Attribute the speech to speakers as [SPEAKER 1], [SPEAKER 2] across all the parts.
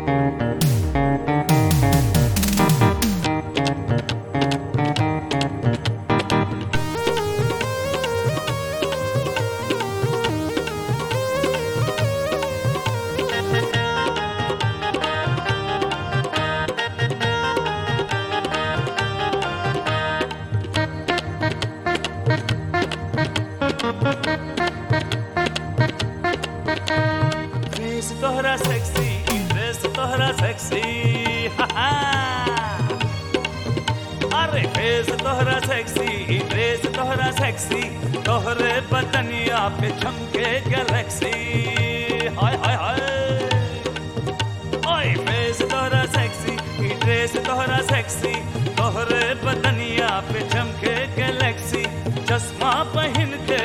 [SPEAKER 1] Face तोहरा sexy dress तोहरा sexy अरे फेस तोहरा सेक्सी ड्रेस तोहरा सेक्सी तोहरे बदनिया पे चमके गैलेक्सी हाय हाय हाय ओए फेस तोहरा सेक्सी ड्रेस तोहरा सेक्सी तोहरे बदनिया पे चमके गैलेक्सी चश्मा पहन के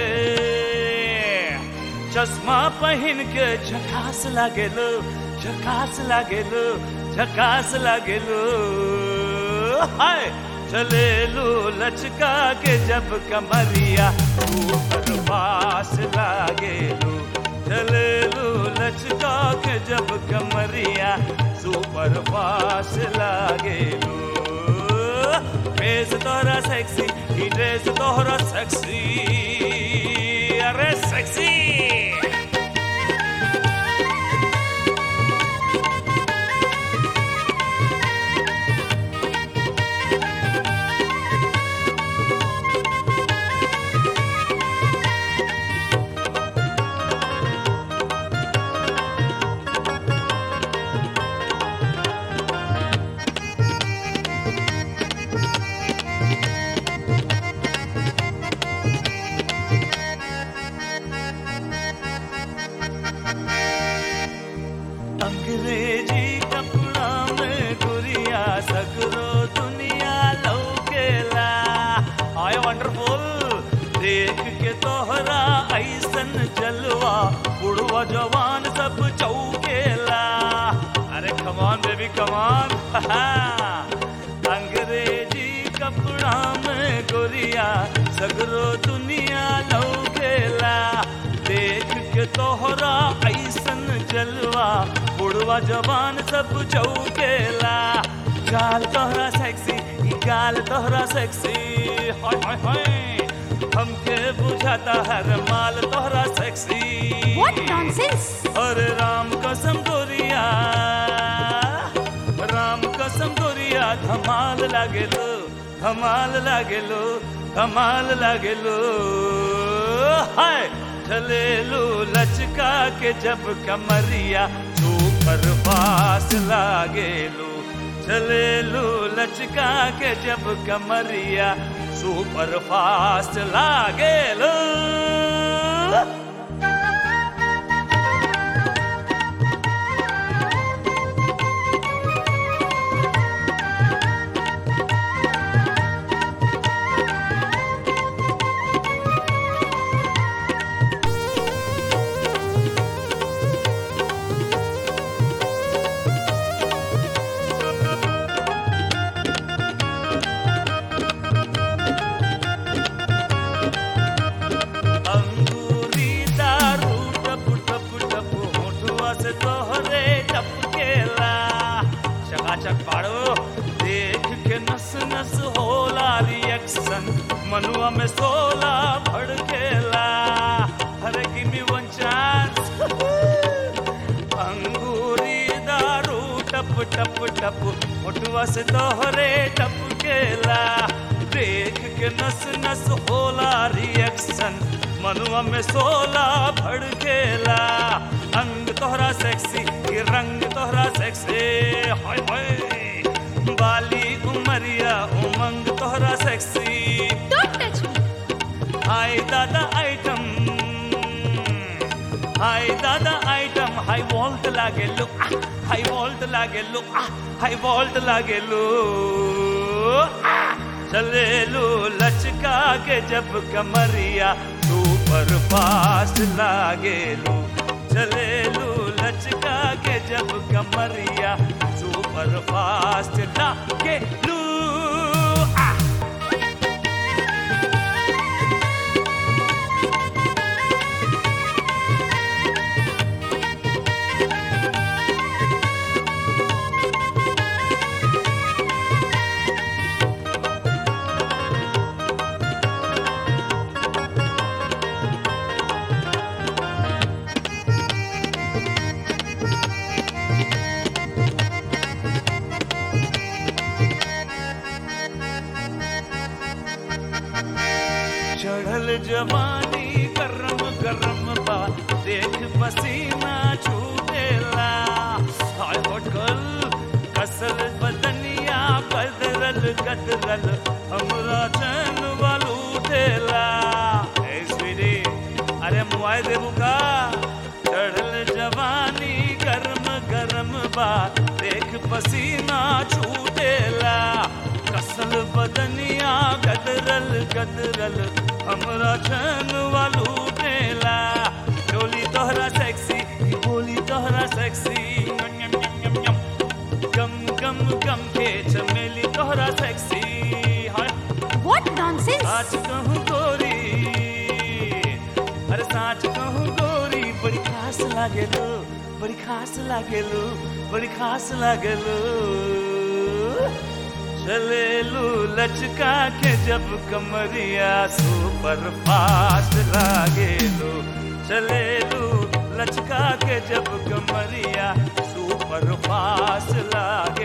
[SPEAKER 1] चश्मा पहन के झकास लागेलो झकास लागेलो झकास लागेलो हाय चलेलो लचका के जब कमरिया ऊपर पास लागेलो चलेलो लचका के जब कमरिया सुपर पास लागेलो फेस तोहरा सेक्सी ही ड्रेस तोहरा सेक्सी अरे सेक्सी अंग्रेजी कपड़ा में गुरिया सगरो दुनिया लौकेला आय वंडरफुल देख के तोहरा ऐसन जलवा बुढ़वा जवान सब चौकेला अरे कमान बेबी कमान अंग्रेजी कपड़ा में गोरिया सगरो दुनिया लौकेला देख के तोहरा ऐसन जलवा बुढ़वा जवान सब चौकेला गाल तोहरा सेक्सी ई गाल तोहरा सेक्सी हाय हाय हाय हमके बुझाता हर माल तोहरा सेक्सी
[SPEAKER 2] What nonsense!
[SPEAKER 1] अरे राम कसम गोरिया राम कसम गोरिया धमाल लागेलो धमाल लागेलो धमाल लागेलो हाय चलेलो लचका के जब कमरिया सुपर पास लागेलो चलेलो लचका के जब कमरिया सुपर फास्ट लागेलो अंगूरी दारू टप टप टप होठुआ से तोहरे टपकेला चकाचक पाड़ो देख के नस नस होला रिएक्शन मनुआ में सोला भड़केला अरे गिव मी वन चांस अंगूरी दारू टप टप टप होठुआ से तोहरे टपकेला देख के नस नस होला रिएक्शन मनुआ में सोला भड़केला अंग तोहरा सेक्सी ये रंग तोहरा सेक्सी हाय हाय बाली उमरिया उमंग तोहरा सेक्सी
[SPEAKER 2] Don't touch me!
[SPEAKER 1] हाय दादा आइटम हाय दादा आइटम हाई वोल्ट लागे लो हाई वोल्ट लागे लो हाई वोल्ट लागे लो चले लो लचका के जब कमरिया सुपर फास्ट लागे लो चले लो लचका के जब कमरिया सुपर फास्ट लागे लो आ जवानी गरम गरम बा देख पसीना छूटेला हाय होटल कसल बदनिया गदरल गदरल हमरा चैन वालू देला ए स्वीटी अरे मुआई देबू का चढ़ल जवानी गरम गरम बा देख पसीना छूटेला कसल बदनिया गदरल गदरल हमरा चैन वालू देला डोली तोहरा सेक्सी ई बोली तोहरा सेक्सी यम यम यम यम यम गम गम गम के चमेली तोहरा सेक्सी हाय
[SPEAKER 2] What nonsense!
[SPEAKER 1] साच कहूँ गोरी अरे साच कहूँ गोरी बड़ी खास लागेलो बड़ी खास लागेलो बड़ी खास लागेलो चलेलू लचका के जब कमरिया सुपर फास्ट लागेलो चलेलू लचका के जब कमरिया सुपर फास्ट लागे